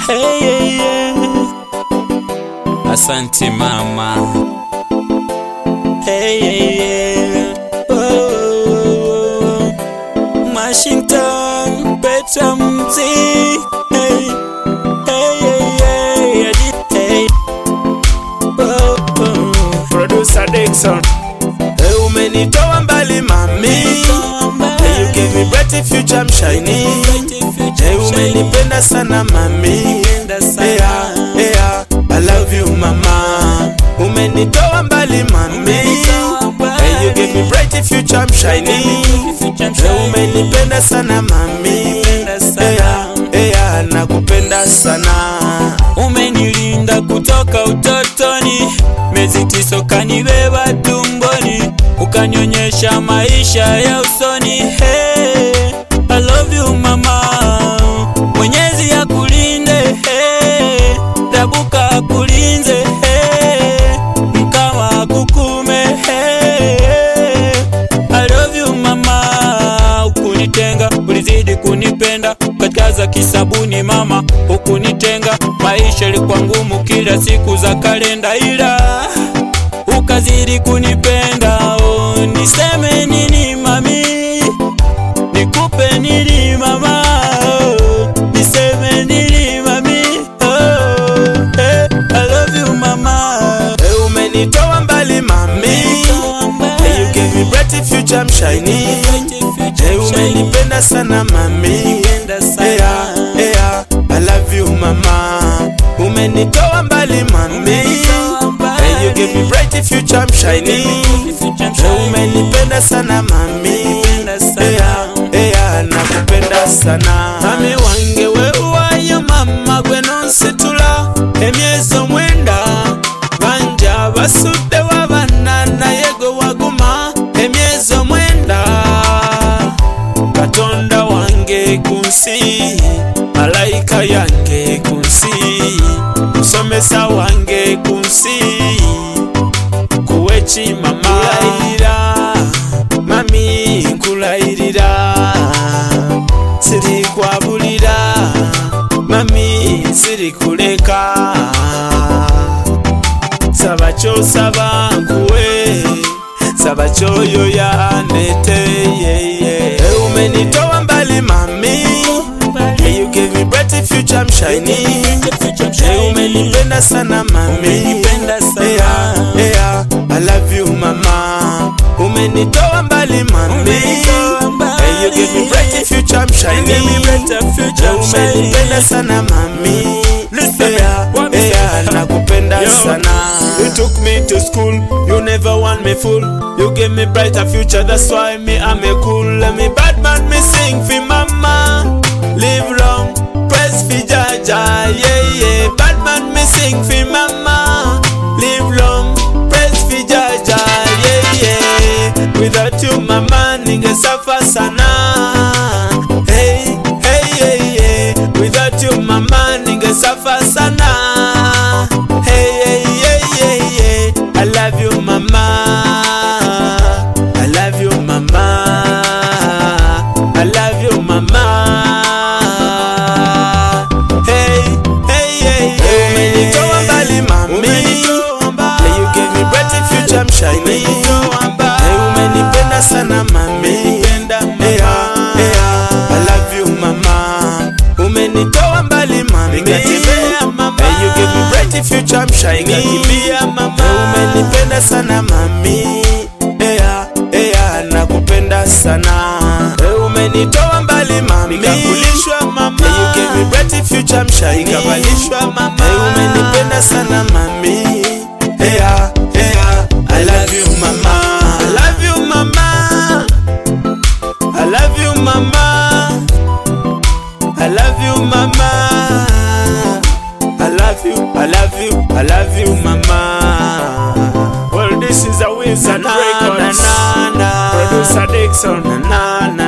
Hey, yeah, yeah. Asante mama. Hey, yeah, yeah. Oh, Washington, Petra Mzi. Hey, hey, yeah, yeah. Hey. Oh, oh. Producer Dixon. Hey, umenitoa mbali mami. Hey, you gave me bright future, I'm shining. Hey, umenipenda sana mami. Hey, ah, hey, ah, I love you mama. Umenitoa mbali mami. Hey, you gave me bright future, I'm shining. Hey, umenipenda sana mami. Hey, ah, hey, ah, nakupenda sana. umenilinda kutoka utotoni, miezi tisa ukanibeba tumboni, ukanyonyesha maisha ya usoni. Hey, I love you mama, Mwenyezi akulinde, hey, Rabuka akulinze, hey, Mkama akukume, hey, I love you mama, ukunitenga ulizidi kunipenda katika kisabuni mama, ukunitenga maisha ilikuwa ngumu kila siku za kalenda, ila ukazidi kunipenda. Oh, niseme nini mami, nikupe nini mama, oh, niseme nini mami, oh, hey, I love you mama. Hey, umenitoa mbali mami. Hey, you gave me bright future, I'm shining. Hey, umenipenda sana mami. Hey, ah, hey, ah, I love you mama. Umenitoa mbali mami. Hey, you gave me bright future, I'm shining. Hey, umenipenda sana mami. Hey, ah, hey, ah, nakupenda sana. Mami wange wewayo mama gwe nonsitula emyezo mwenda banja basudde wabana naye gwe waguma emyezo mwenda katonda wange ku nsi malayika yange ku nsi musomesa wange ku nsi kuweki mama nkulayirira mami nkulayirira sirikwabulira mami sirikuleka saba kyosaba nkuwe saba kyoyoya neteyeye umenitoa mbali mami Hey, you gave me bright future, I'm shining. Hey, umenipenda sana mami. Hey, ah, hey, ah, I love you mama. Umenitoa mbali mami. Hey, you gave me bright future, I'm shining. Hey, umenipenda sana mami. Hey, ah, hey, ah, nakupenda sana. You took me to school, you never want me fool. You gave me brighter future, that's why me I'm a cool. Let me bad man, me sing for mama. Live long, press fi jaja, yeah yeah. Bad man, me sing for mama. Live long, press fi jaja, yeah yeah. Without you, mama, ningesafa sana. Hey, hey, hey, hey. Without you, mama, ningesafa sana. Hey, hey, hey, hey, hey. I love you, mama. I love you, mama. I love you, mama. Hey, hey, hey, hey. Umenitoa mbali, mami. Hey, you gave me bright future, I'm shining. Hey, umenipenda sana, mami. Hey, ah, hey, ah. I love you, mama. Umenitoa mbali, mami. Hey, you gave me bright future, I'm shining. Hey, umenipenda sana, mami. Hey, ah, hey, ah, nakupenda sana. Hey, umenitoa mbali mami, nikakulishwa mama. Hey, you gave me bright future, I'm shining. Nikavalishwa mama. Hey, umenipenda sana mami. Hey, ah, hey, ah, I love you mama. I love you mama. I love you mama. I love you mama. I love you, I love you, I love you mama. Well, this is a Wilson Records. Producer Dixon. Na, na,